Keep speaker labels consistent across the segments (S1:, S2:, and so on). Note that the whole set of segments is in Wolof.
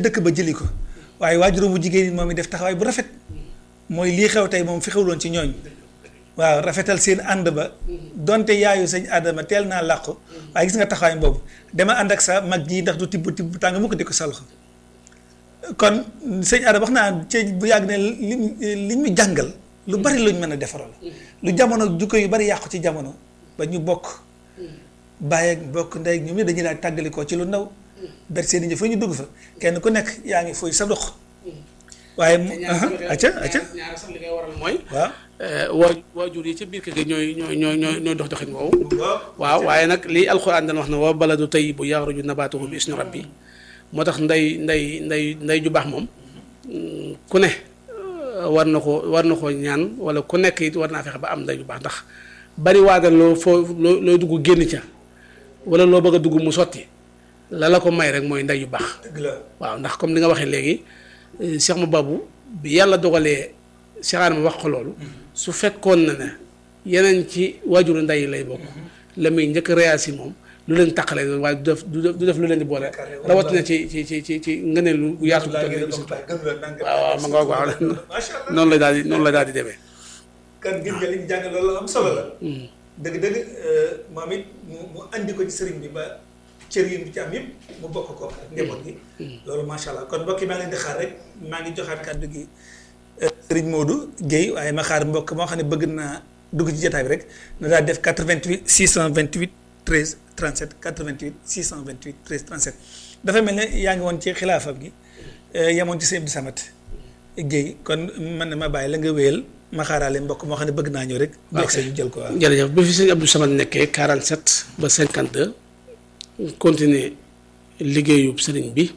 S1: dëkk ba jëli ko waaye waajuru bu jigéen moom it def taxawaay bu rafet mooy lii xew tey moom fi xewloon ci ñooñ waaw rafetal seen ànd ba donte yaayu sëñ Adama teel naa làqu waaye gis nga taxawaay boobu dama ànd ak sa mag ji ndax du tibb tibb tàng mu ko di ko sa loxo kon sëñ Adama wax naa ci bu yàgg ne li li ñu jàngal lu bari luñ mën a defaral lu jamono jukko yu bari yàqu ci jamono ba ñu bokk bàyyi ak bokk ndey ñoom ñëpp dañuy daal tàggalikoo ci lu ndaw ber seen i fa ñu dugg fa kenn ku nekk yaa ngi fooy sa dox waaye mu acca acca
S2: ñaar sax li koy waral mooy
S1: waaw
S2: waa waajur yi ca biir kër gi ñooy ñooy ñooy ñooy ñooy dox doxin woowu waaw waaye nag lii alxuraan dana wax ne wa baladu tayyibu yaxruju nabaatuhu bi isni rabbi moo tax ndey ndey ndey ndey ju baax moom ku ne war na ko war na ko ñaan wala ku nekk it war naa fexe ba am ndey ju baax ndax bari waadal loo foo loo looy dugg génn ca wala loo bëgg a dugg mu sotti la la ko may rek mooy ndey yu baax
S1: dëgg la
S2: waaw ndax comme li nga waxee léegi Cheikh ma babu bi yàlla dogalee Cheikh Adama wax ko loolu su fekkoon na ne yeneen ci waajuru ndey yi lay bokk la muy njëkk réasi moom lu leen taqale waaye du def du def du def lu leen di boole rawatina ci ci ci ci ci ngëneel lu yaatu bu toll nii waaw waaw ma nga wax waaw noonu la daal di noonu la daal di demee
S1: kan gis nga li ñu jàng loolu am solo la dëgg-dëgg moom it mu mu andi ko ci sëriñ bi ba cër yi mu ci am yëpp mu bokk ko ak njaboot gi loolu macha allah kon mbokk yi maa ngi leen di xaar rek maa ngi joxaat kàddu gi sëriñ Modou Guèye waaye ma xaar mbokk moo xam ne bëgg naa dugg ci jotaay bi rek na daal def 88 628 13 37 88 628 13 37 dafa mel ne yaa ngi woon ci xilaafam gi yemoon ci sëñ Abdou Samad Guèye kon man na ma bàyyi la nga wéyal ma xaaraale mbokk moo xam ne bëgg naa ñëw rek. bu egg ñu jël ko waaw.
S2: jërëjëf bi fi sëñ Abdou Samad nekkee 47 ba 52 continuer liggéeyub sëriñ bi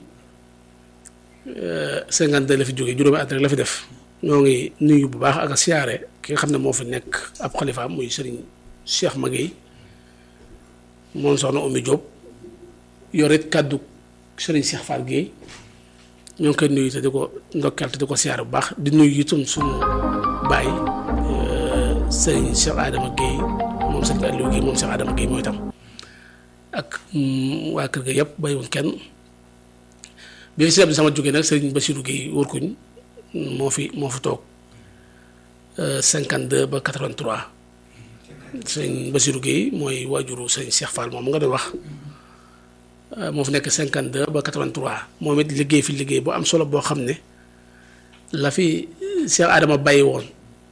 S2: 52 la fi jógee juróomi at rek la fi def ñoo ngi nuyu bu baax ak a siyaare ki nga xam ne moo fi nekk ab xalifaam muy sëriñ Cheikh Maguette moom soxna Oumy Diop yor it kàddu sëriñ Cheikh Fall Guèye ñoo ngi koy nuyu te di ko ndokkeel te di ko siyaare bu baax di nuyu itam suñu baay sëriñ Cheikh Adama Guèye moom sëriñ Aliou Guèye moom Cheikh Adama Guèye mooy itam ak waa kër ga yëpp bàyyiwuñ kenn bi fi sëriñ sama jógee nag sëriñ Bassirou Guèye wërkuñ moo fi moo fi toog 52 ba 83 sëriñ Bassirou Guèye mooy waajuru sëriñ Cheikh Fall moom nga doon wax moo fi nekk 52 ba 83 moom it liggéey fi liggéey bu am solo boo xam ne la fi Cheikh Adama bàyyi woon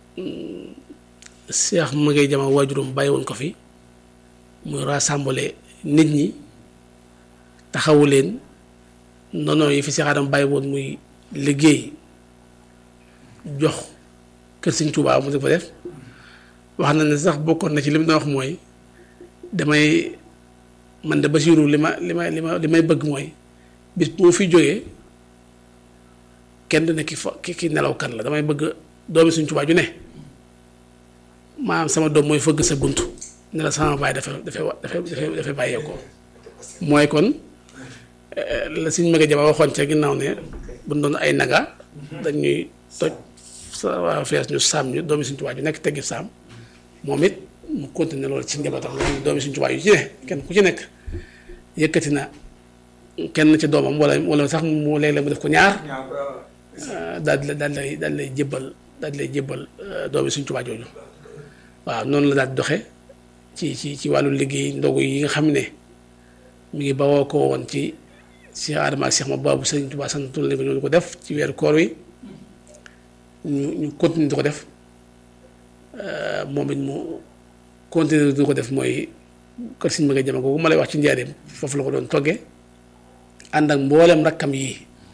S2: Cheikh Maguette Jama waajuram bàyyi woon ko fi muy rassembler nit ñi taxawu leen noonu yi fi Cheikh Adama bàyyi woon muy liggéey jox kër Sëñ Tuubaa mu di ko def wax na ne sax bokkoon na ci li mu doon wax mooy damay man de Basiiru li ma li ma li ma li may bëgg mooy bis bu ma fi jógee kenn du ne ki fa ki ki nelaw kan la damay bëgg doomi Sëñ Tuubaa ju ne maanaam sama doom mooy fëgg sa bunt ne la sama baay dafay dafay dafay dafay dafay bàyyeekoo mooy kon la Sëñ Maguette Jama waxoon ca ginnaaw ne bu doon ay naga dañuy toj sa waa fees ñu saam ñu doomi Sëñ Tuubaa ju nekk teggi saam moom it mu continuer loolu ci njabootam loolu doomi Sëñ Tuubaa yu ci ne kenn ku ci nekk yëkkati na kenn ci doomam wala wala sax mu léeg-léeg mu def ko ñaar daal di daal lay daal lay jébbal daal di lay jébbal doomi Sëñ Tuubaa jooju waaw noonu la daal di doxe ci ci ci wàllu liggéey ndogu yi nga xam ne mi ngi bawoo ko woon ci Cheikh Adama ak Cheikh ma baabu Sëñ Tuubaa santul leen ko ñoo ko def ci weeru koor wi ñu ñu continuer di ko def moom it mu continuer di ko def mooy kër Sëñ Maguette Jama googu ma lay wax ci njaareem foofu la ko doon toggee ànd ak mboolem rakkam yi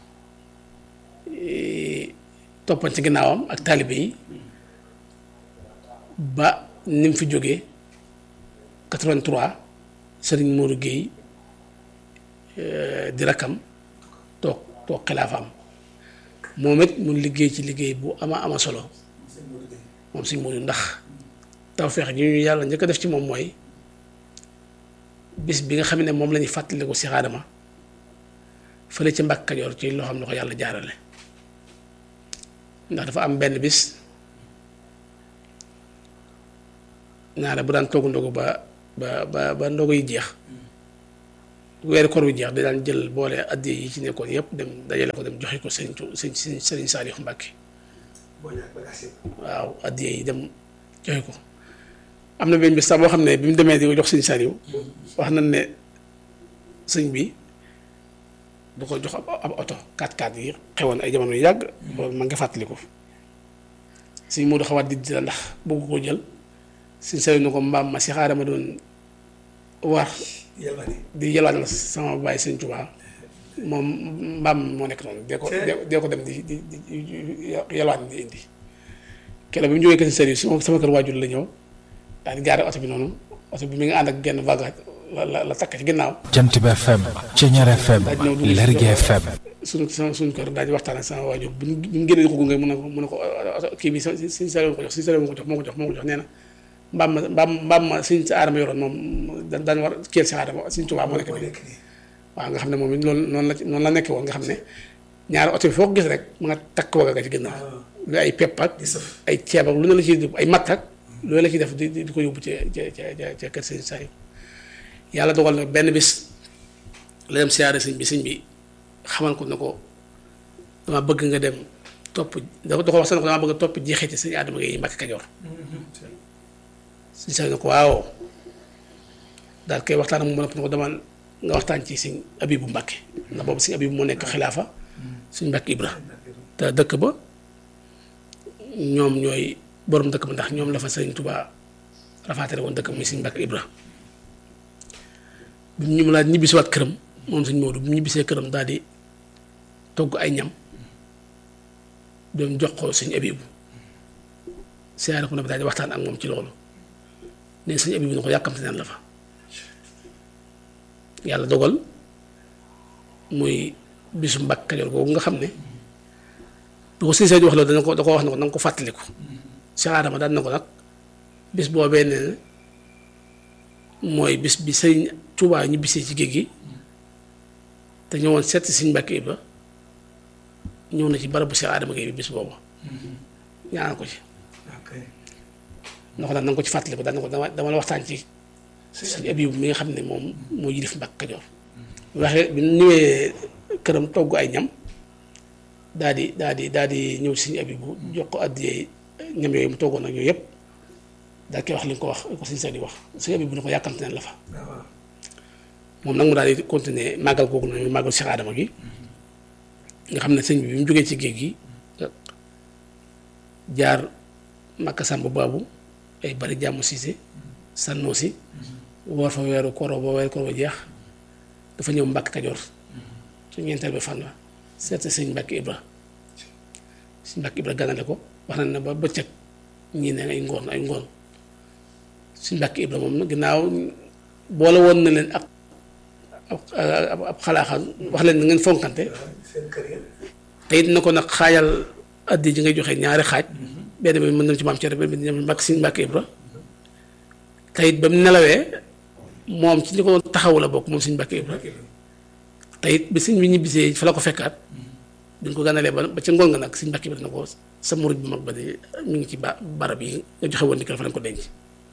S2: toppan ci ginnaawam ak taalibe yi ba ni mu fi jógee 83 Serigne Modou Guèye di rakkam toog toog xilaafaam moom it mun liggéey ci liggéey bu ama ama solo moom Serigne Modou ndax tawfeex ji ñu yàlla njëkk a def ci moom mooy bis bi nga xam ne moom la ñuy fàttaliku Cheikh Adama fële ci Mbàkke Kajoor ci loo xam ne ko yàlla jaarale ndax dafa am benn bis naa ne bu daan togg ndogu ba ba ba ba ndogu yi jeex weeri koor wi jeex da daan jël boole addiya yi ci nekkoon yëpp dem dajale ko dem joxe ko sëñ sëñ sëñ sëriñ Saliou Mbacke waaw addiya yi dem joxe ko am na benn bis sax boo xam ne bi mu demee di ko jox sëñ Saliou wax nañ ne sëñ bi du ko jox ab ab oto 4x4 yi xewoon ay jamono yu yàgg loolu ma nga fàttaliku sëñ Modou xawaat di la ndax bëgg ko jël sëñ Saliou ne ko mbaam ma si xaaral ma doon war di yalwaan la sama bàyyi sëñ Tuubaa moom mbaam moo nekk noonu dee ko dee ko dem di di di yalwaan di indi keroog bi mu jógee kër sëñ Saliou sama sama kër waajur la ñëw daal di gaare oto bi noonu oto bi mi ngi ànd ak genn vague la la la takk ci ginnaaw
S3: jant bi FM Ceñeer FM Lergui FM
S2: suñu sama suñu kër daal di waxtaan ak sama waajur bu ñu bu ñu génnee ko gunge mun na ko mun na ko kii bi si si Saliou ko jox si Saliou moo ko jox moo ko jox moo ko jox nee na mbaam ma mbaam mbaam ma suñ sa aadama yoroon moom da daan war kiyal si aadama suñ Tuubaa moo nekk nii waaw nga xam ne moom it loolu noonu la noonu la nekkee woon nga xam ne ñaari oto bi foo ko gis rek mu nga takk waga ga ci ginnaaw lu ay pepp ak ay ceeb ak lu ne la ciy ay matt ak loolu la ciy def di di ko yóbbu ci ca ca ca kër sëñ Saliou yàlla dogal na benn bis la dem siyaare sëñ bi sëñ bi xamal ko ne ko dama bëgg nga dem topp da ko wax sax ne ko dama bëgg a topp jeexiti sëñ Adama Gueye Mbàkke Kajoor sëñ Saliou ne ko waaw daal koy waxtaan ak moom ne ko dama nga waxtaan ci sëñ Abibu Mbàkke ndax boobu sëñ Abibu moo nekk xilaafa sëñ Mbàkke Ibra te dëkk ba ñoom ñooy borom dëkk ba ndax ñoom la fa sëñ Tuubaa rafaatale woon dëkk muy sëñ Mbàkke Ibra bi mu ñu laa ñibbisiwaat këram moom sëñ Moodu bi mu ñibbisee këram daal di togg ay ñam doon jox ko sëñ Abibu siyaare ko na bi daal di waxtaan ak moom ci loolu ne sëñ Abibu ne ko yàkkamte naan la fa yàlla dogal muy bisu Mbàkke Kajoor googu nga xam ne du ko sëñ Saliou wax la dana ko da ko wax ne ko na nga ko fàttaliku si Adama daan na ko nag bis boobee nee na mooy bis bi sëñ Tuubaa ñu bisee ci géej gi te ñëwoon seet si sëñ Mbàkke Ibra ñëw na ci barabu si Adama Gueye bi bis boobu ñaanal ko ci na ko daan na nga ko ci fàttaliku daan na ko dama dama la waxtaan ci sëñ Abibu mi nga xam ne moom moo yilif Mbàkke Kajoor waxee bi ñëwee këram togg ay ñam daal di daal di daal di ñëw sëñ Abibu jox ko addiyee ñam yooyu mu toggoon ak yooyu yëpp daal koy wax li nga ko wax li ko sëñ Saliou wax sëñ Abibu ne ko yàkkamte neen la fa moom nag mu daal di continuer màggal googu noonu màggal Cheikh Adama gi nga xam ne sëñ bi bi mu jógee ci géej gi jaar Makka Samba Baabu ay bari jàmm siise sànnoo si woor fa weeru koro ba weeru koro ba jeex dafa ñëw Mbàkke Kajoor su ñeenteel ba fan la seet sëñ Mbàkke Ibra sëñ Mbàkke Ibra ganale ko wax na ne ba bëccëg ñii ne ay ngoon ay ngoon sëñ Mbàkke Ibra moom nag ginnaaw boole woon na leen ak ab ab xalaaxal wax leen na ngeen fonkante te it na ko nag xaajal addi ji ngay joxe ñaari xaaj benn bi mën na ci maam cere benn bi ñoom Mbàkke sëñ Mbàkke Ibra te it ba mu nelawee moom ci ñi ko doon taxawu la bokk moom sëñ Mbàkke Ibra te it bi sëñ bi ñibbisee fa la ko fekkaat bi ñu ko gànnalee ba ba ca ngoon nga nag sëñ Mbàkke Ibra na ko sa murid bu mag ba de mi ngi ci ba barab yi nga joxe woon ndigal fa lañ ko denc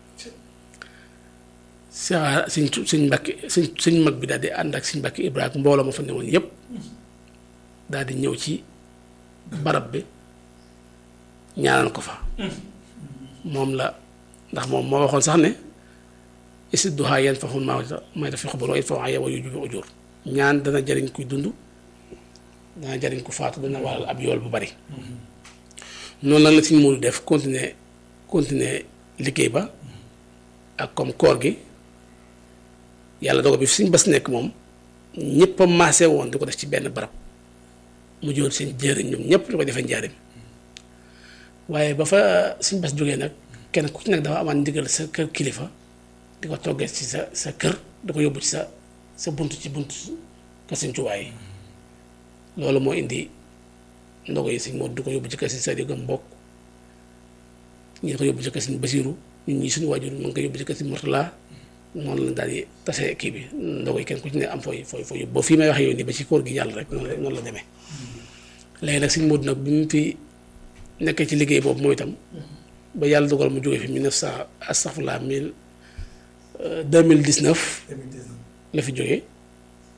S2: sa sëñ sëñ Mbàkke sëñ sëñ mag bi daal di ànd ak sëñ Mbàkke Ibra ak mbooloo ma fa ne woon yépp daal di ñëw ci barab bi ñaanal ko fa moom la ndax moom moo waxoon sax ne isid duhaa yan faxul maa may daf fi xubal waaye fa yow yu jubi ujur ñaan dana jariñ kuy dund dana jariñ ku faatu dana waral ab yool bu bari noonu nag la suñ Moodu def continuer continuer liggéey ba ak comme koor gi yàlla dogal bi fi suñ bas nekk moom ñëpp a maase woon di ko def ci benn barab mu joon seen jëriñ ñoom ñëpp di ko defee njaarim waaye ba fa suñ bas jógee nag kenn ku ci nekk dafa amaan ndigal sa kër kilifa di ko toggee ci sa sa kër di ko yóbbu ci sa sa bunt ci bunt kër Sëñ Tuubaa yi loolu moo indi ndogo yi Sëñ Moodu di ko yóbbu ci kër Sëñ Saliou gëm mbokk ñi di ko yóbbu ci kër Sëñ Basiiru ñun ñii suñu waajur mu ngi koy yóbbu ci kër Sëñ Murtala noonu la daal di tase kii bi ndogo yi kenn ku ci ne am fooy fooy fooy yóbbu ba fii may waxee yow nii ba ci koor gi yàlla rek noonu la noonu la demee léegi nag Sëñ Moodu nag bi mu fi nekkee ci liggéey boobu mooy itam ba yàlla dogal mu jógee fi mille neuf cent astafurlah mille deux mille dix neuf la fi jógee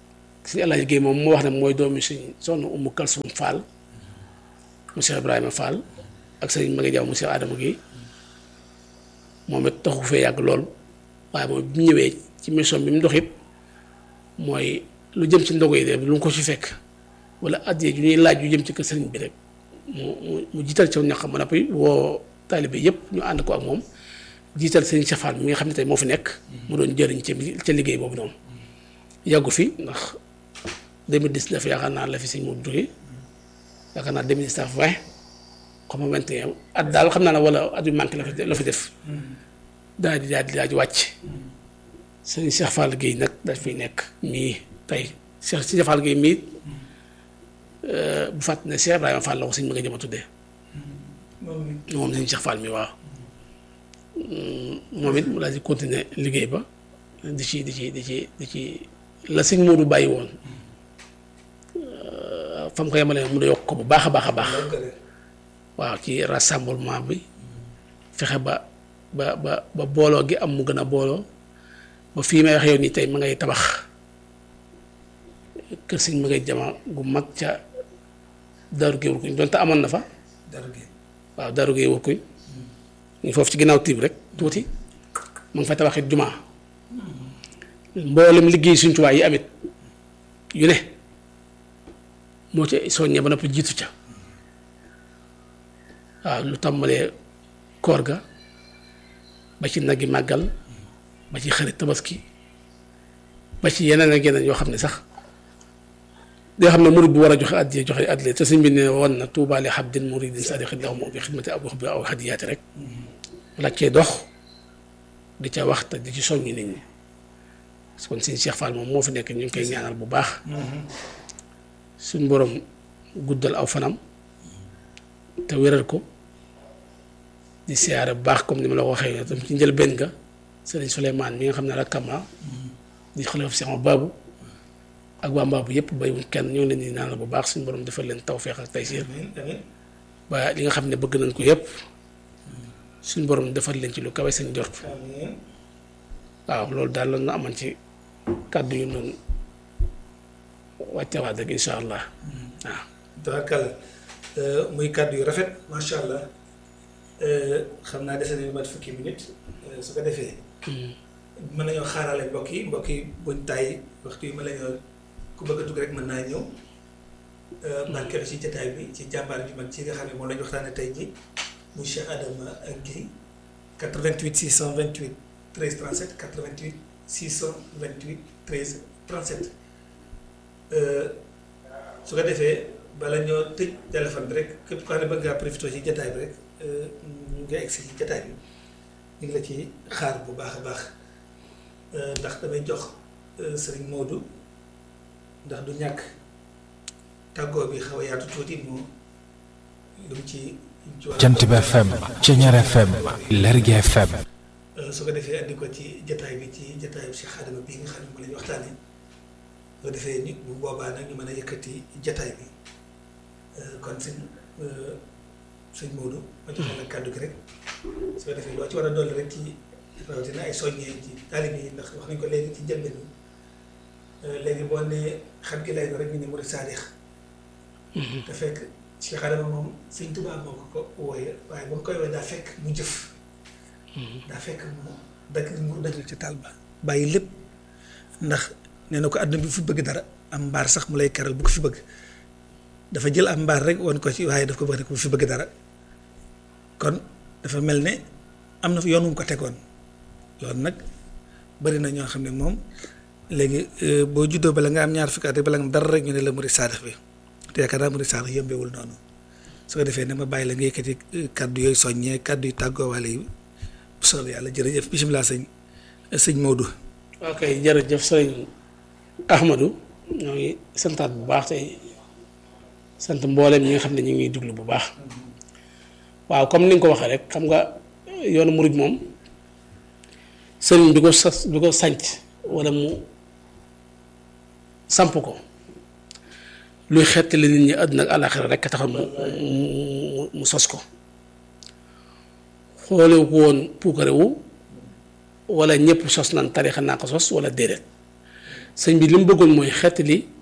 S2: suñu Alaaji Géey moom moo wax ne mooy doomi suñ soxna Umu Kalsum Fall mu Cheikh Ibrahima Fall ak sëñ Maguette Diaw mu Cheikh Adama Guèye moom it taxu fee yàgg lool waaye moom bi mu ñëwee ci mission bi mu dox it mooy lu jëm ci ndogo yi de lu mu ko ci fekk wala addiya ju ñuy laaj yu jëm ci kër sëriñ bi rek mu mu mu jiital ci ñax ma nappi woo taalibe yëpp ñu ànd ko ak moom jiital sëriñ Cheikh Fall mi nga xam ne tey moo fi nekk. mu doon jëriñ ci ca liggéey boobu noonu. yàggu fi ndax 2019 yaakaar naa la fi sëñ mu jógee yaakaar naa 2019 20 xam nga 21 at daal xam naa ne wala at yu manqué la fi la fi def daal di daal di daal di wàcc sëñ Cheikh Fall Guèye nag daal fiy nekk mii tey Cheikh Cheikh Fall Guèye mii bu fàtt ne Cheikh Ibrahima Fall la ko sëñ ma nga jëm a tuddee moom sëñ Cheikh Fall mi waaw moom it mu daal di continuer liggéey ba di ci di ci di ci di ci la sëñ Modou bàyyi woon fam ko yemale mu ne yokk ko bu baax a baax a baax waaw ci rassemblement bi fexe ba ba ba ba booloo gi am mu gën a booloo ba fii may wax yow nii tey ma ngay tabax kër sëñ ma ngay jama gu mag ca Daaru Géey Wurkuñ donte amoon na fa waaw Daaru Géey Wurkuñ ñu foofu ci ginnaaw tiib rek tuuti ma ngi fay tabaxit jumaa mboolem liggéey suñ tuwaay yi amit yu ne moo ca soññee ba noppi jiitu ca waaw lu tàmbalee koor ga ba ci nag yi màggal ba ci xarit tabaski ba ci yeneen ak yeneen yoo xam ne sax yoo xam ne murid bu war a joxe addiya joxe addiya te sëñ bi ne woon na tuubaale xabdin muridin sadiqin lahum bi xidmati abu bi aw hadiyaati rek la cee dox di ca wax te di ci soññi nit ñi kon sëñ Cheikh Fall moom moo fi nekk ñu ngi koy ñaanal bu baax suñ borom guddal aw fanam te wéral ko di siyaare bu baax comme ni ma la ko waxee tam ci njëlbéen ga sëriñ Souleymane mi nga xam ne rakkam la di xalifa Cheikh Babou ak waa Mbaabu yëpp baywuñ kenn ñoo ngi leen di ñaanal bu baax suñu borom defal leen tawféex ak taysiir ba li nga xam ne bëgg nañ ko yëpp suñu borom defal leen ci lu kawe seen jort waaw loolu daal la ñu amoon ci kàddu yu noonu wàccewaat rek incha allah waaw.
S1: tabarkàlla muy kàddu yu rafet macha allah xam naa dese nañu mat fukki minute su ko defee. mën nañoo xaarale mbokk yi mbokk yi buñ tàyyi waxtu yi ma la ñoo ku bëgg a dugg rek mën naa ñëw. barkeelu ci jataay bi ci jàmbaar bi mag ci nga xam ne moom la ñu waxtaanee tey jii muy Cheikh Adama Guèye 88 628 13 37 88 628 13 37. su ko defee bala ñoo tëj téléphone bi rek képp koo xam ne bëgg ngaa profité ci jataay bi rek ñu ngi egsi ci jataay bi ñu ngi la ci xaar bu baax a baax ndax damay jox sëriñ Modou ndax du ñàkk tàggoo bi xaw a yaatu tuuti mu lu mu ci.
S3: Jant bi FM Ceñeer FM Lergui FM.
S1: su ko defee andi ko ci jataay bi ci jataayu Cheikh Adama bii nga xam ne moom la ñu waxtaanee. bu ko defee nit bu boobaa nag ñu mën a yëkkati jataay bi kon sëñ sëñ Modou ma joxe la kàddu gi rek su ko defee loo ci war a dolli rek ci rawatina ay soññee ci taalibe yi ndax wax nañ ko léegi ci njëlbeen bi léegi boo nee xam gi lay rek ñu ne murid saadix te fekk Cheikh Adama moom sëñ Tuubaa moo ko ko wooye waaye ba mu koy wooye daa fekk mu jëf daa fekk mu daj mu dajul ci taal ba bàyyi lépp ndax nee na ko àdduna bi fi bëgg dara am mbaar sax mu lay keral bu ko fi bëgg dafa jël am mbaar rek woon ko ci waaye daf ko bëgg rek bu fi bëgg dara kon dafa mel ne am na yoon wu mu ko tegoon yoon nag bari na ñoo xam ne moom léegi boo juddoo bala nga am ñaar fukki at rek bala nga am dara rek ñu ne la murid saadix bi te yaakaar naa murid saadix yëmbewul noonu su ko defee ne ma bàyyi la nga yëkkati kàddu yooyu soññee kàddu yu tàggoowaale yi bu soobee yàlla jërëjëf bisimilah sëñ sëñ Modou.
S2: ok jërëjëf sëñ Ahmadou ñoo ngi santaat bu baax tey sant mbooleem ñi nga xam ne ñu ngi déglu bu baax waaw comme ni nga ko waxee rek xam nga yoonu murid moom sëriñ bi ko sas bi ko sanc wala mu samp ko luy xettali nit ñi àdduna ak àllaaxira rek a taxoon mu mu mu sos ko xoolewu ko woon puukarewu wala ñëpp sos nan tarixa naa ko sos wala déedéet sëñ bi li mu bëggoon mooy xettali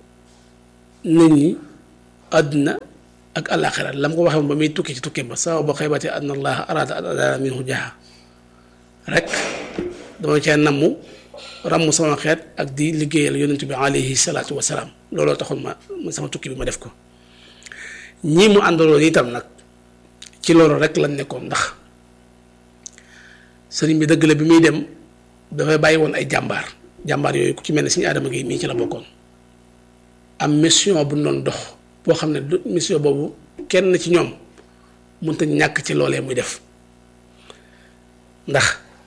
S2: nit ñi àdduna ak àllaaxira lam ko waxee woon ba muy tukki ci tukki ba sama ba xaybati anna allaha arada an adana minhu jaha rek dama cee namm ràmm sama xeet ak di liggéeyal yonent bi alayhi salaatu wasalaam looloo taxoon ma ma sama tukki bi ma def ko ñii mu àndaloon itam nag ci loolu rek lañ nekkoon ndax sëriñ bi dëgg la bi muy dem dafay bàyyi woon ay jàmbaar jàmbaar yooyu ku ci mel ne suñu Adama Gueye mii ci la bokkoon am mission bu ñu doon dox boo xam ne du mission boobu kenn ci ñoom mënta ñàkk ci loolee muy def ndax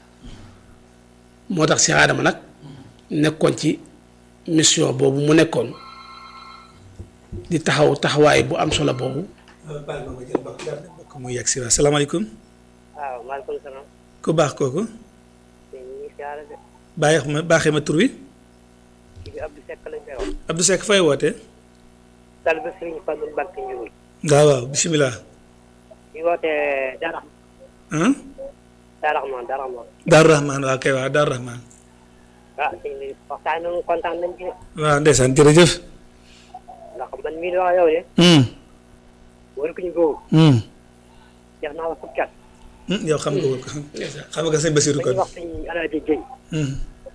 S2: moo tax Cheikh Adama nag nekkoon ci mission boobu mu nekkoon di taxaw taxawaay bu am solo boobu.
S1: baal ma ma jël mbokk daal mbokk mu yegg si waaw salaamaaleykum.
S4: waaw maaleykum salaam.
S1: ku baax kooku.
S4: ñu ngi siyaare de.
S1: bàyyi ma baaxee ma tur wi.
S4: kii bi Abdou Seck lañ koy wax.
S1: Abdou Seck fay wootee.
S4: Talibé Serigne Fallou Mbacke Ndioul.
S1: waaw waaw bisimilah.
S4: di wootee Dara.
S1: ah.
S4: Dara Rahman Dara Rahman.
S1: Daaru Rahman waaw kay waaw Daaru Rahman.
S4: ah sëñ bi waxtaan nañu kontaan nañ ci
S1: waaw ndeysaan jërëjëf.
S4: ndax man mii di wax yow de.
S1: hum
S4: wala ku ñu góob.
S1: hum
S4: def naa la fukki at.
S1: hum yow xam nga ko xam nga sëñ Basiru
S4: dañuy
S1: kon.
S4: wax sëñ Alaaji Guèye.
S1: hum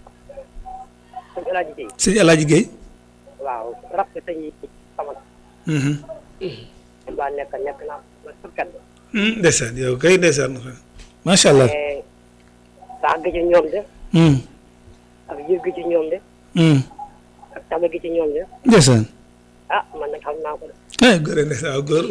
S4: sëñ Alaaji Guèye.
S1: sëñ Alaaji Guèye.
S4: waaw rab bi sëñ sama
S1: hum
S4: man laa nekk nekk naa ba fukki at.
S1: hum ndeysaan yow kay ndeysaan. macha allah.
S4: mais saa gi ci ñoom de.
S1: hum
S4: ak yëg gi ci ñoom de.
S1: hum
S4: ak tame gi ci ñoom de.
S1: ndeysaan.
S4: ah man nag xam naa ko de.
S1: ay góor ndeysaan waaw góor.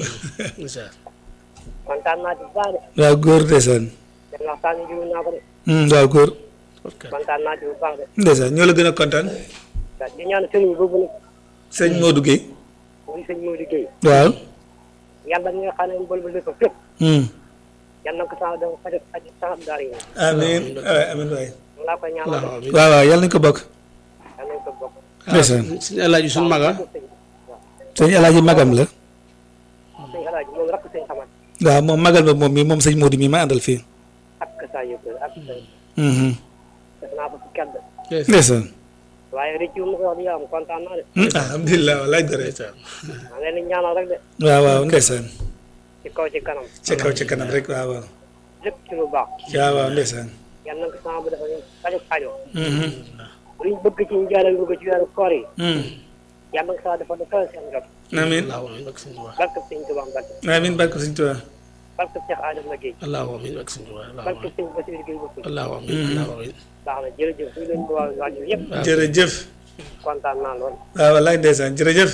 S4: kontaan naa ci bu baax de.
S1: waaw góor ndeysaan.
S4: dem waxtaan bi jiw naa ko de.
S1: hum waaw góor.
S4: kontaan naa ci bu baax de.
S1: ndeysaan ñoo la gën a kontaan.
S4: waaw di ñaan sëriñ boobu nag
S1: sëñ Modou Guèye.
S4: muy sëñ Modou Guèye
S1: waaw.
S4: yàlla mi nga xam ne mbol bu lépp fépp
S1: hum
S4: yàlla na ko sax dafa faj faj sax daara yi
S1: amiin waay amiin waay.
S4: mu laa koy ñaanal de
S2: waaw
S1: waaw waaw yàlla nañu ko bokk.
S4: yàlla nañ ko bokk
S1: ndeysaan.
S2: suñu alaaji suñu maga
S4: sëñ waaw
S1: sëñ Alaaji magam la.
S4: sëñ alaaji moom rakk sëñ xamat
S1: waaw moom magal ba moom mi moom sëñ Modou mi ma àndal fii.
S4: ak saa yëpp ak
S1: hum
S4: def naa ko fi kedd
S1: ndeysaan.
S4: waaye rëcc mu ko wax di yaram kontaan naa de
S1: hum alhamdulilah walaay dore.
S4: maa leen di ñaanal rek de
S1: waaw waaw ndeysaan.
S4: ci kaw ci kanam
S1: ca kaw ca kanam rek waaw waaw.
S4: lépp ci lu baax
S1: waaw waaw ndeysaan.
S4: yàlla na ko sax bu dafa faju faju
S1: hum
S4: luñ bëgg ci njaaral bëgg ci weeru koor yi
S1: hum
S4: yàlla na ko sax dafa dafa seen jot
S1: amiin
S2: allahu amin ak suñu waa
S4: barke sëñ Tuubaa Mbacke
S1: amiin barke sëñ Tuubaa.
S4: barke Cheikh Adama Guèye
S2: allahu amin ak suñu waa allahu
S4: barke
S2: amin
S4: sëñ Bassirou Guèye bokk
S2: allahu amin allahu amin
S4: baax na jërëjëf ñu leen di waa rajo yëpp
S1: jërëjëf.
S4: kontaan naa lool
S1: waaw walaay ndeysaan jërëjëf.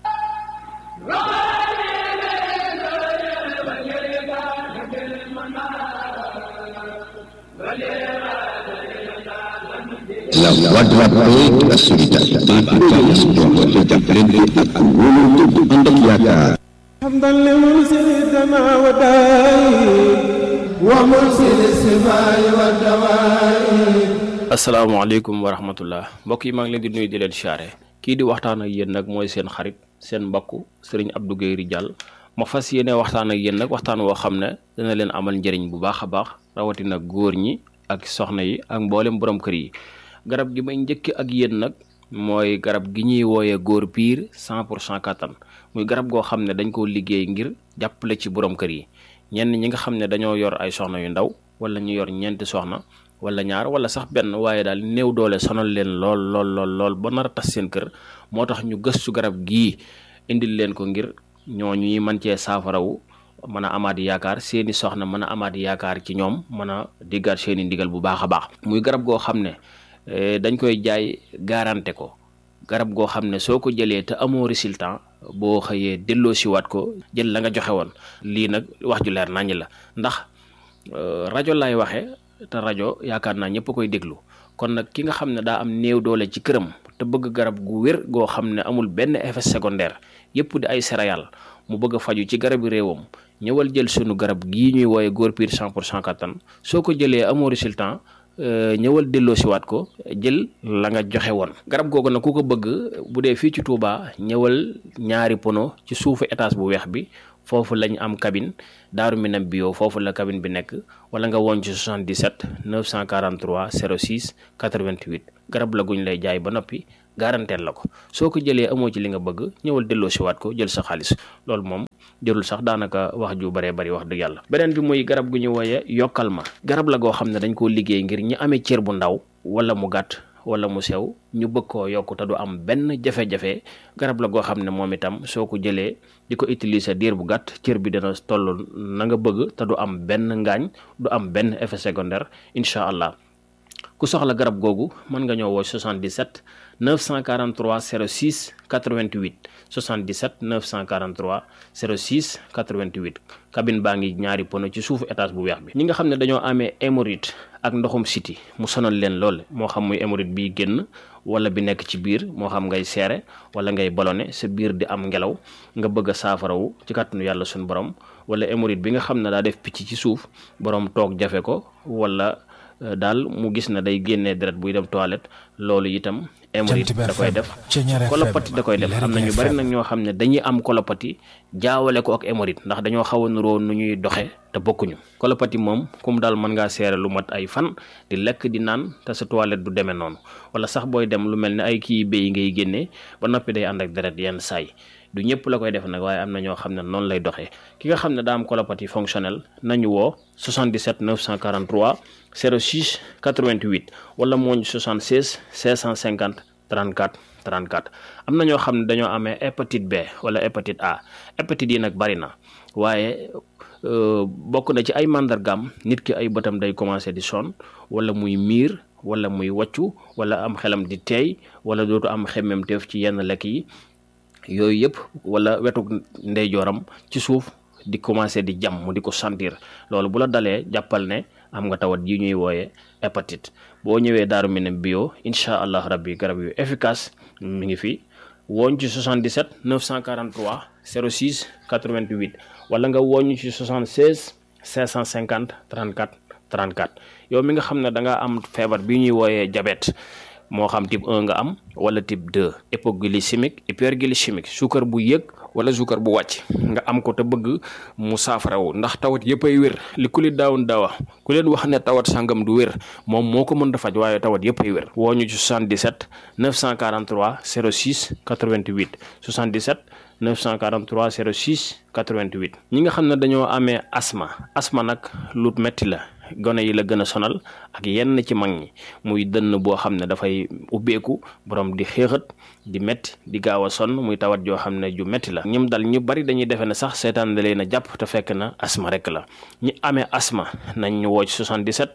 S5: La voix de la paix, de la solidarité, de l'espoir, de jàppalante ak wóolu dëgg ànd ak yaakaar.
S6: حمدا لمرسل السماء والدائم ومرسل السماء والدوائم
S7: asalaamaaleykum wa rahmatullah mbokk yi maa ngi leen di nuyu di leen siyaare kii di waxtaan ak yéen nag mooy seen xarit seen mbokk sëriñ Abdou Guèye Ridial ma fas yéene waxtaan ak yéen nag waxtaan woo xam ne dana leen amal njëriñ bu baax a baax rawatina góor ñi ak soxna yi ak mboolem borom kër yi garab gi may njëkk ak yéen nag mooy garab gi ñuy wooyee góor piir 100 pour cent kattan muy garab goo xam ne dañ koo liggéey ngir jàppale ci borom kër yi ñenn ñi nga xam ne dañoo yor ay soxna yu ndaw wala ñu yor ñeenti soxna wala ñaar wala sax benn waaye daal néew doole sonal leen lool lool lool lool ba nar a tas seen kër moo tax ñu gëstu garab gii indil leen ko ngir ñooñu ñuy mën cee saafarawu mën a amaat yaakaar seeni soxna mën a amaat yaakaar ci ñoom mën a diggaat seeni ndigal bu baax a baax muy garab goo xam ne eh, dañ koy jaay garanté ko garab goo xam ne soo ko jëlee te amoo résultat boo xëyee delloo siwaat ko jël la nga joxe woon lii nag wax ju leer naññ la ndax euh, rajo laay waxee te rajo yaakaar naa ñëpp koy déglu kon nag ki nga xam ne daa am néew doole ci këram te bëgg garab gu wér goo xam ne amul benn effet secondaire yëpp di ay céréales mu bëgg a faju ci garabi réewam ñëwal jël sunu garab gii ñuy wooye góor piir 100 pour cent kattan soo ko jëlee amoo résultat euh, ñëwal delloo siwaat ko jël la nga joxe woon garab googu nag ku ko bëgg bu dee fii ci Touba ñëwal ñaari pono ci suufu étage bu weex bi foofu lañ am cabine daaru minam bio foofu la cabine bi nekk wala nga woon ci 77 943 06 88 garab la guñ lay jaay ba noppi garanteel la ko soo ko jëlee amoo ci li nga bëgg ñëwal delloo si waat ko jël sa xaalis loolu moom jërul sax daanaka wax ju baree bari wax dëgg yàlla beneen bi muy garab gu ñu wooye yokkal ma garab la goo xam ne dañ koo liggéey ngir ñi amee cër bu ndaw wala mu gàtt wala mu sew ñu bëgg koo yokk te du am benn jafe-jafe garab la goo xam ne moom itam soo ko jëlee di ko utiliser diir bu gàtt cër bi dana toll na nga bëgg te du am benn ngaañ du am benn effet secondaire incha allah ku soxla garab googu mën nga ñëw woo 77 943 06 88 77 943 06 88 cabine baa ngi ñaari pono ci suufu étage bu weex bi ñi nga xam ne dañoo amee hémorroïde ak ndoxum siti mu sonal leen lool moo xam muy hémorroïde bi génn wala bi nekk ci biir moo xam ngay seere wala ngay ballonné sa biir di am ngelaw nga bëgg a saafarawu ci kàttanu yàlla suñu borom wala hémorroïde bi nga xam ne daa def picc ci suuf borom toog jafe ko wala daal mu gis na day génnee deret buy dem toilette loolu itam hémorroïde da koy def kolopati da koy def am na ñu bari nag ñoo xam ne dañuy am kolopati jaawale ko ak hémorroïde ndax dañoo xaw a nuroo nu ñuy doxe te bokkuñu kolopati moom kum daal mën ngaa seere lu mat ay fan di lekk di naan te sa toilette du demee noonu wala sax booy dem lu mel ne ay kii béy ngay génnee ba noppi day ànd ak deret yenn saay du ñëpp la koy def nag waaye am na ñoo xam ne noonu lay doxee ki nga xam ne daa am colopathie fonctionnelle nañu woo 77 943 06 88 wala mooñ 76 650 34 34 am na ñoo xam ne dañoo amee hépatite B wala hépatite A hépatite yi nag bari na waaye bokk na ci ay màndargaam nit ki ay bëtam day commencé di sonn wala muy miir wala muy wàccu wala am xelam di teey wala dootu am xemmemteef ci yenn lekk yi yooyu yëpp wala wetu ndeyjooram ci suuf di commencé di jam mu di ko sentir loolu bu la dalee jàppal ne am nga tawat yi ñuy wooye hépatite boo ñëwee Daaru Minam bio incha allah rabbi garab yu efficace mi ngi fi wooñ ci 77 943 06 88 wala nga wooñu ci 76 550 34 34 yow mi nga xam ne da nga am feebar bi ñuy wooyee diabète moo xam type 1 nga am wala type 2 hypoglycémique hyperglycémique suukar bu yëg wala suukar bu wàcc nga am ko te bëgg mu saafarawu ndax tawat yëpp ay wér li ku li daawun daawa ku leen wax ne tawat sangam du wér moom moo ko mën a faj waaye tawat yëpp ay wér woo ñu ci 77 943 06 88 77 943 06 88 ñi nga xam ne dañoo amee asma asma nag lu metti la gone yi la gën a sonal ak yenn ci mag ñi muy dënn boo xam ne dafay ubbeeku borom di xéexat di metti di gaaw a sonn muy tawat joo xam ne ju metti la ñim dal ñu bari dañuy defe ne sax seetaan da leen a jàpp te fekk na asma rek la ñi amee asma nañ ñu woo ci 77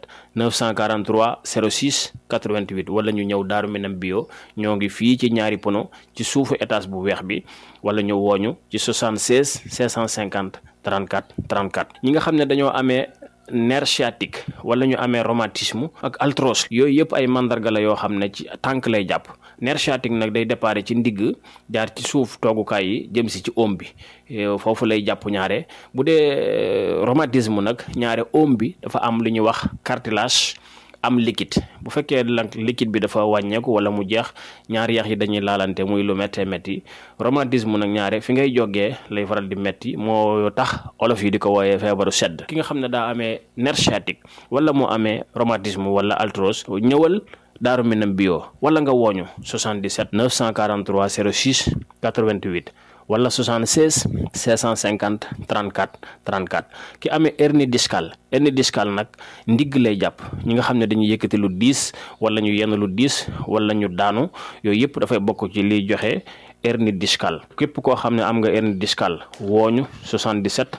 S7: 943 06 88 wala ñu ñëw Daaru Minam bio ñoo ngi fii ci ñaari pono ci suufu étage bu weex bi wala ñu wooñu ci 76 550 34 34 ñi nga xam ne dañoo amee nerf sciatique wala ñu amee rhumatisme ak arthrose yooyu yëpp ay mandarga la yoo xam ne ci tànk lay jàpp nerf sciatique nag day déparé ci ndigg jaar ci suuf toogukaay yi jëm si ci oom bi foofu lay jàpp ñaare bu dee rhumatisme nag ñaare oom bi dafa am lu ñuy wax cartilage am liquide bu fekkee nag liquide bi dafa wàññeeku wala mu jeex ñaari yax yi dañuy laalante muy lu méttee métti rhumatisme nag ñaare fi ngay jógee lay faral di métti moo tax olof yi di ko wooyee feebaru sedd ki nga xam ne daa amee nerf sciatique wala mu amee rhumatisme wala arthrose ñëwal Daaru Minam bio wala nga wooñu 77 943 06 88 wala 76 650 34 34 ki amee hernie discale hernie discale nag ndigg lay jàpp ñi nga xam ne dañuy yëkkati lu diis wala ñu yenn lu diis wala ñu daanu yooyu yëpp dafay bokk ci liy joxe hernie discale képp koo xam ne am nga hernie discale wooñu 77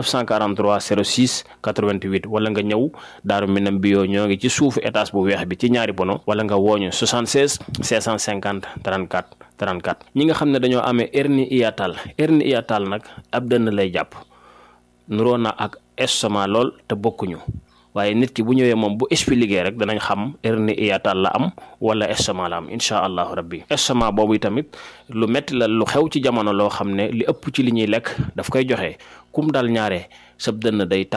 S7: 943 06 88 wala nga ñëw Daaru Minam bio ñoo ngi ci suufu étage bu weex bi ci ñaari bono wala nga wooñu 76 650 34 34 ñi nga xam ne dañoo amee hernie hiatale hernie hiatale nag ab dënn lay jàpp nuroo na ak estomac lool te bokkuñu waaye nit ki bu ñëwee moom bu expliqué rek danañ xam hernie hiatale la am wala estomac la am incha allahu rabbi estomac boobu tamit lu metti la lu xew ci jamono loo xam ne li ëpp ci li ñuy lekk daf koy joxe kum dal ñaare sab dënn day tàng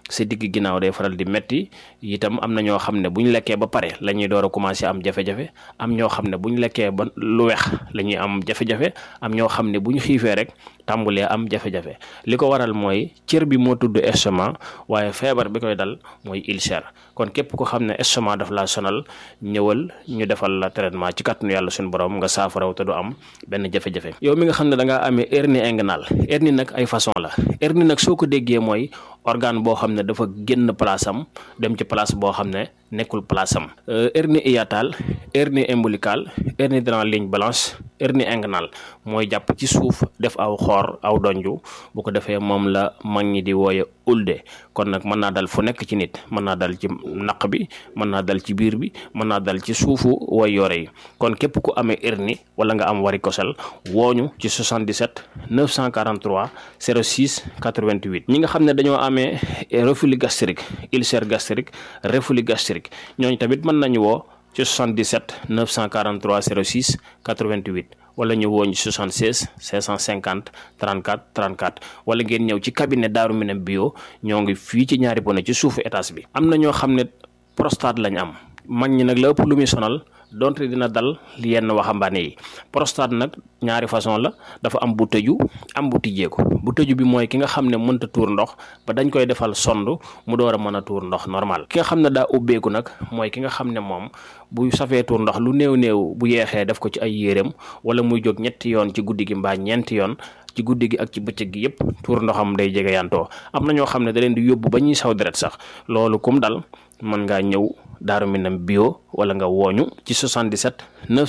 S7: sa digg ginnaaw day faral di metti itam am na ñoo xam ne bu ñu lekkee ba pare la ñuy door a commencé am jafe-jafe am ñoo xam ne bu ñu lekkee ba lu weex la ñuy am jafe-jafe am ñoo xam ne bu ñu xiifee rek tàmbulee am jafe-jafe li ko waral mooy cër bi moo tudd estomac waaye feebar bi koy dal mooy ulcère kon képp ko xam ne estomac daf laa sonal ñëwal ñu defal la traitement ci kàttanu yàlla suñu borom nga saafaraw te du am benn jafe-jafe yow mi nga xam ne da ngaa amee hernie inguinale hernie nag ay façon la hernie nag soo ko déggee mooy organe boo xam ne dafa génn place am dem ci place boo xam ne nekkul place am hernie hiatale hernie ombilicale hernie dans la ligne blanche hernie inguinale mooy jàpp ci suuf def aw xoor aw donju bu ko defee moom la mag ñi di wooye ulde kon nag mën naa dal fu nekk ci nit mën naa dal ci naq bi mën naa dal ci biir bi mën naa dal ci suufu way yore yi kon képp ku amee hernie wala nga am varicocèle wooñu ci 77 943 06 88 ñi nga xam ne dañoo amee reflux gastrique ulcère gastrique reflux gastrique ñooñu tamit mën nañu woo ci 77 943 06 88 wala ñu woo ñu 76 550 34 34 wala ngeen ñëw ci cabinet Daaru Minam bio ñoo ngi fii ci ñaari bone ci suufu étage bi. am na ñoo xam ne prostate lañ am mag ñi nag la ëpp lu muy sonal donte dina dal yenn waxambaane yi prostate nag ñaari façon la dafa am bu tëju am bu tijjeeku bu tëju bi mooy ki nga xam ne mënta tuur ndox ba dañ koy defal sond mu door a mën a tuur ndox normal ki nga xam ne daa ubbeeku nag mooy ki nga xam ne moom bu safee tuur ndox lu néew néew bu yeexee def ko ci ay yéreem wala muy jóg ñetti yoon ci guddi gi mbaa ñeenti yoon ci guddi gi ak ci bëccëg gi yépp tuur ndoxam day jege yantoo am na ñoo xam ne da leen di yóbbu ba ñuy saw deret sax loolu kum dal mën ngaa ñëw Daaru Minam bio wala nga wooñu ci 77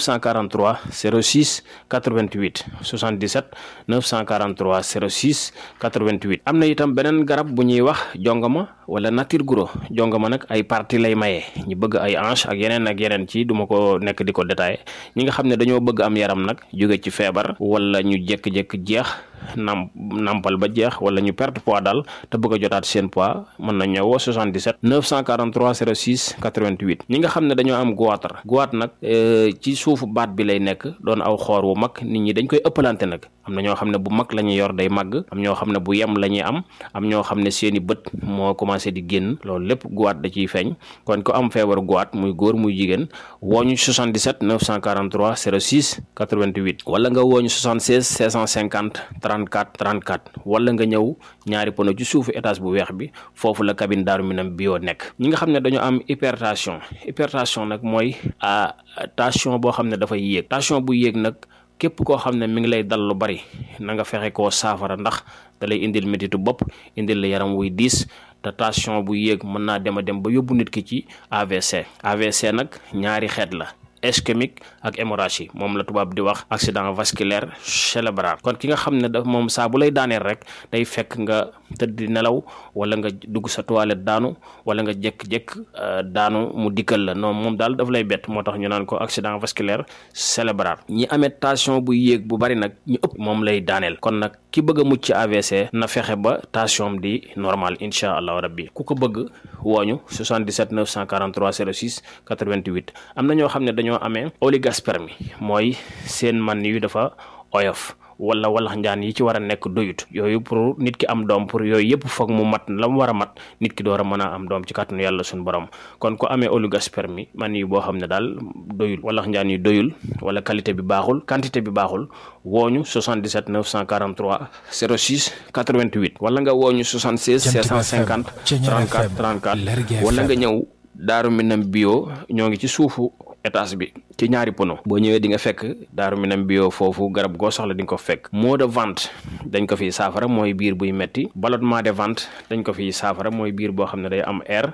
S7: 943 06 88 77 943 06 88 am na itam beneen garab bu ñuy wax jongama wala nature guro jongama nag ay partie lay maye ñu bëgg ay hanche ak yeneen ak yeneen ci duma ko nekk di ko détaillé ñi nga xam ne dañoo bëgg am yaram nag jóge ci feebar wala ñu jékki-jékki jeex nam nampal ba jeex wala ñu perte poids daal te bëgg a jotaat seen poids mën na ñëwoo 77 943 06 88 ñi nga xam ne dañoo am goitre goitre nag ci suufu baat bi lay nekk doon aw xoor wu mag nit ñi dañ koy ëppalante nag am na ñoo xam ne bu mag la ñuy yor day màgg am ñoo xam ne bu yem la ñuy am am ñoo xam ne seeni bët moo commencé di génn loolu lépp goitre da ciy feeñ kon ko am feebar goitre muy góor muy jigéen wooñu 77 943 06 88 wala nga wooñu 76 650 34 34 wala nga ñëw ñaari pono ci suufu étage bu weex bi foofu la cabine Daaru Minam bio nekk ñi nga xam ne dañoo am hypertension hypertension nag mooy tension boo xam ne dafay yéeg tension bu yéeg nag képp koo xam ne mi ngi lay dal lu bari na nga fexe koo saafara ndax da lay indil métitu bopp indil la yaram wuy diis te tension bu yéeg mën naa dem a dem ba yóbbu nit ki ci AVC AVC nag ñaari xeet la ischémique ak hémorragie moom la tubaab di wax accident vasculaire cérébral kon ki nga xam ne daf moom saa bu lay daaneel rek day fekk nga tëdd di nelaw wala nga dugg sa toilette daanu wala nga jékk-jékk daanu mu dikkal la non moom daal daf lay bett moo tax ñu naan ko accident vasculaire cérébral ñi amee tension bu yéeg bu bari nag ñu ëpp moom lay daaneel kon nag ki bëgg a mucc ci AVC na fexe ba tension di normal incha allahu rabbi ku ko bëgg wooñu 77 943 06 88 am na ñoo xam ne dañoo amee oligospermie mooy seen man yu dafa oyof wala walax njaan yi ci war a nekk doyut yooyu pour nit ki am doom pour yooyu yëpp foog mu mat la mu war a mat nit ki door a mën a am doom ci kàttanu yàlla suñu borom kon ko amee oligospermie man yi boo xam ne daal doyul walax njaan yi doyul wala qualité bi baaxul quantité bi baaxul wooñu 77 943 06 88 wala nga wooñu 76 650 34 34 wala nga ñëw Daaru Minam bio ñoo ngi ci suufu étage bi ci ñaari pono boo ñëwee di nga fekk Daaru Minam bio foofu garab goo soxla di nga ko fekk maux de ventre dañ ko fiy saafara mooy biir buy metti ballonnement de ventre dañ ko fiy saafara mooy biir boo xam ne day am air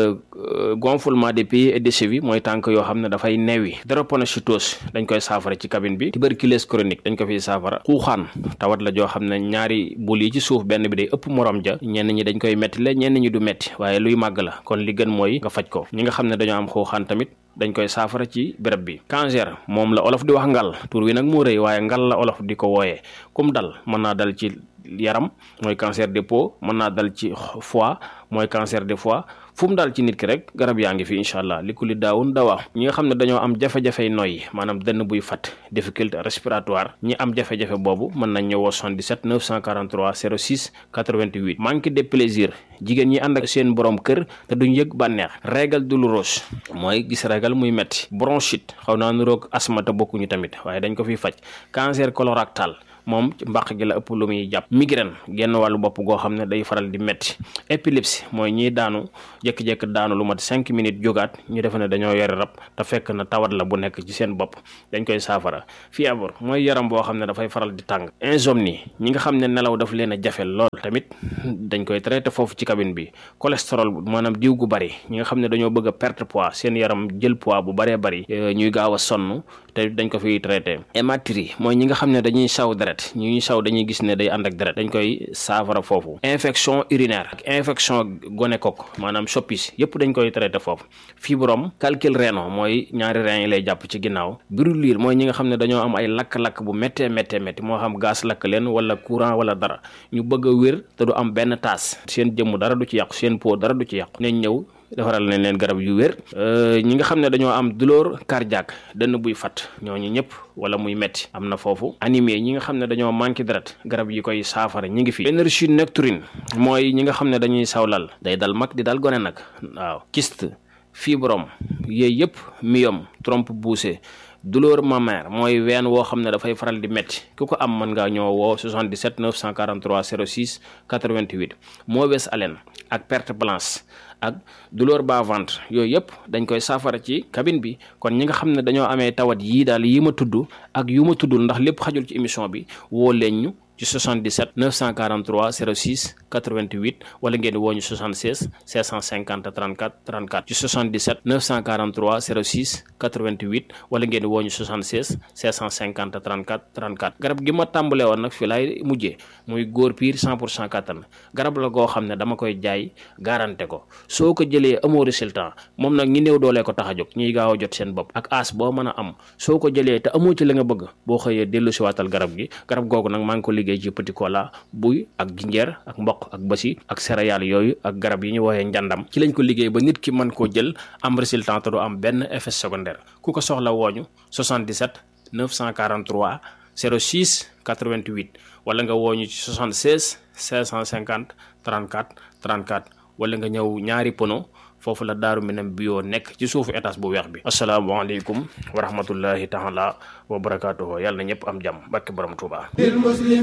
S7: gonflement des pieds et des chevilles mooy tànk yoo xam ne dafay neewi drépanocytose dañ koy saafara ci cabine bi tuberculose chronique dañ ko fiy saafara xuuxaan tawat la joo xam ne ñaari bul yi ci suuf benn bi day ëpp morom ja ñenn ñi dañ koy metti la ñenn ñi du metti waaye luy màgg la kon li gën mooy nga faj ko ñi nga xam ne dañoo am xuuxaan tamit dañ koy saafara ci béréb bi cancer moom la olof di wax ngal tur wi nag moo rëy waaye ngal la olof di ko wooyee kum dal mën naa dal ci yaram mooy cancer des peaux mën naa dal ci foie mooy cancer des foie fu mu daal ci nit ki rek garab yaa ngi fi incha allah li ku li daawun dawaa ñi nga xam ne dañoo am jafe-jafey noyyi maanaam dënn buy fat difficulté respiratoire ñi am jafe-jafe boobu mën nañ ñëwoo 77 943 06 88 manque de plaisir jigéen ñi ànd ak seen borom kër te duñ yëg bànneex régal douloureuse mooy gis régal muy metti bronchite xaw naa nuroog asma te bokkuñu tamit waaye dañ ko fiy faj cancer colorectal moom ci mbàq gi la ëpp lu muy jàpp migraine genn wàllu bopp goo xam ne day faral di metti épilepsie mooy ñiy daanu jékki-jékki daanu lu mat cinq minutes jógaat ñu defe ne dañoo yore rab te fekk na tawat la bu nekk ci seen bopp dañ koy saafara fièvre mooy yaram boo xam ne dafay faral di tàng insomnie ñi nga xam ne nelaw daf leen a jafe lool tamit dañ koy traité foofu ci cabine bi cholestérol maanaam diw gu bari ñi nga xam ne dañoo bëgg a perte poids seen yaram jël poids bu baree bari ñuy gaaw a sonn te dañ ko fiy traité hématurie mooy ñi nga xam ne dañuy saw deret ñuy saw dañuy gis ne day ànd ak deret dañ koy saafara foofu infection urinaire ak infection gonocoque maanaam soppis yépp dañ koy traité foofu fibrome calcul rénal mooy ñaari rein yi lay jàpp ci ginnaaw brûlure mooy ñi nga xam ne dañoo am ay lakk-lakk bu méttee méttee métti moo xam gaz lakk leen wala courant wala dara ñu bëgg a wér te du am benn taas seen jëmm dara du ci yàqu seen peau dara du ci yàqu nañ ñëw defaral nañ leen garab yu wér ñi nga xam ne dañoo am douleur cardiaque dënn buy fat ñooñu ñëpp wala muy metti am na foofu anémie ñi nga xam ne dañoo manqué deret garab yi koy saafara ñi ngi fi énergie nocturne mooy ñi nga xam ne dañuy sawlal day dal mag di dal gone nag waaw kyste fibrome yooyu yëpp myome trompe poussée douleur mammaire mooy ween woo xam ne dafay faral di métti ku ko am mën ngaa ñoo woo 77 943 06 88 mauvaise haleine ak perte blanche ak douleur bas ventre yooyu yëpp dañ koy saafara ci cabine bi kon ñi nga xam ne dañoo amee tawat yii daal yi ma tudd ak yu ma tuddul ndax lépp xajul ci émission bi woo leen ñu ci 77 943 06 88 wala ngeen woo ñu 76 650 34 34 ci 77 943 06 88 wala ngeen woo ñu 76 650 34 34 garab gi ma tàmbalee woon nag fii laay mujjee muy góor piir 100 pour cent kattan garab la goo xam ne dama koy jaay garanté ko soo ko jëlee amoo résultat moom nag ñi néew doolee ko tax a jóg ñuy gaaw a jot seen bopp ak as boo mën a am soo ko jëlee te amoo ci la nga bëgg boo xëyee dellu si waatal garab gi garab googu nag maa ngi ko liggéey ci petit cola buy ak jinjeer ak mboq ak basi ak céréales yooyu ak garab yi ñu woowee njàndam ci lañ ko liggéey ba nit ki mën koo jël am résultat te du am benn effet secondaire ku ko soxla wooñu 77 943 06 88 wala nga wooñu ci 76 550 34 34 wala nga ñëw ñaari pono foofu la daaru minam bio nekk ci suufu étage bu weex bi asalaamaaleykum wa rahmatullahi taala wa barakaatuhu yàlla na ñëpp am jàmm barke borom Tuubaa